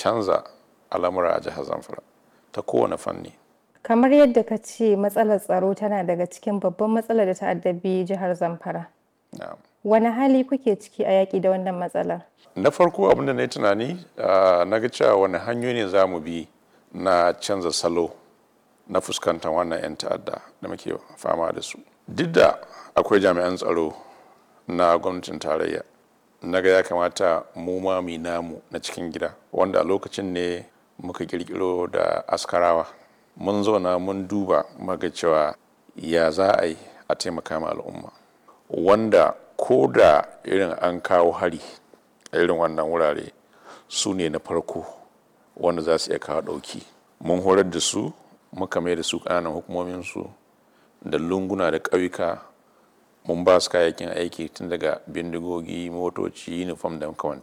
canza al'amura a jihar zamfara ta kowane fanni kamar yadda ka ce matsalar tsaro tana daga cikin babban matsalar da ta addabi jihar zamfara Na'am. wani hali kuke ciki a yaƙi da wannan matsalar na farko abinda na yi tunani ah, na ga cewa wani hanyoyi ne za mu bi na canza salo na fuskantar wannan 'yan ta'adda da muke fama da su duk da akwai jami'an tsaro na gwamnatin tarayya na ga ya kamata mu ma mu yi namu na cikin gida wanda a lokacin ne muka kirkiro da askarawa mun zauna mun duba muka cewa ya za a yi a taimaka ma al'umma wanda ko da irin an kawo hari a irin wannan wurare su ne na farko wanda za su iya kawo ɗauki mun horar da su muka mai da su ƙananan hukumominsu da lunguna da ƙauyuka mun ba su kayayyakin aiki tun daga bindigogi motoci uniform da makamantan